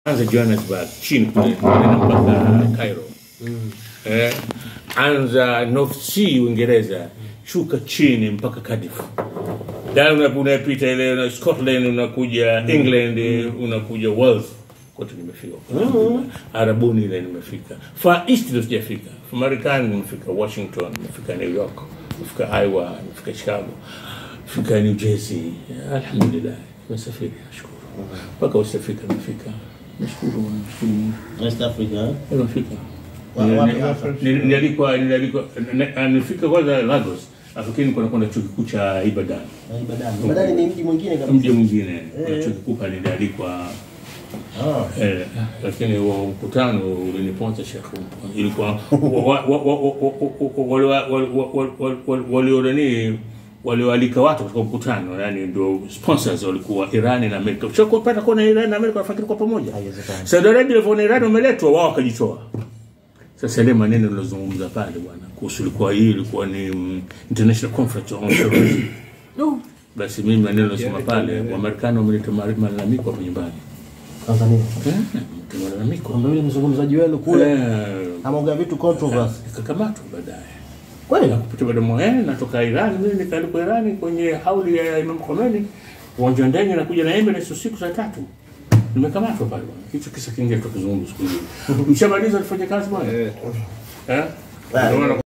anza Johannesburg chini kule nenda mpaka Cairo eh, anza North Sea Uingereza, shuka chini mpaka Cardiff, dan una- unapita ile una Scotland, unakuja England, unakuja Wales, kote nimefika huko. Arabuni ile nimefika, Far East ndio sijafika, Marekani nimefika Washington, nimefika New York, nimefika Iowa, nimefika Chicago, nimefika New Jersey, alhamdulillah, nimesafiri nashukuru, mpaka West Africa nimefika, nashukuru nashukuru Mungu. West Africa. eh? Nimefika. Wa- Ni- wapi ni- hasa? ni- Nilialikwa nilialikwa ni- nilifika kwanza Lagos, lakini kuna kwenda chuo kikuu cha Ibadan. Ah, Ibadan. Ibadan ni mji mwingine kabisa. Mji mwingine kuna Eh. chuo kikuu pale nilialikwa Ah. eh, lakini huo mkutano uliniponza shekhu. Ilikuwa wa- wa- wa- wa- wa- wa- wale wa- wa- wa- wa- wa- walionani walioalika watu katika mkutano, yani ndio sponsors walikuwa Irani na Amerika. Ushakupata kuona Irani na Amerika wanafikiri kwa pamoja. Haiwezekani. Saudi Arabia ilivyoona Irani wameletwa, wao wakajitoa. Sasa ile maneno nilozungumza pale bwana, kuhusu ilikuwa hii ilikuwa ni mm, international conference on terrorism. No. Basi mimi maneno nilosema pale, Wamarekani wameleta mari- malalamiko hapo nyumbani. Tanzania. Eh, wameleta malalamiko. Kwamba yule mzungumzaji wenu kule Eh, ameongea vitu controversy. nikakamatwa baadaye. Kweli? Na kupita baada ya natoka Iran, mimi nikaalikwa Irani kwenye hauli ya Imam Khomeini, uwanja wa ndege nakuja na Emirates usiku saa tatu. Nimekamatwa pale bwana. Hicho kisa kingine tukizungumza siku hiyo. Mshamaliza tufanye kazi bwana. Eh? Ndio maana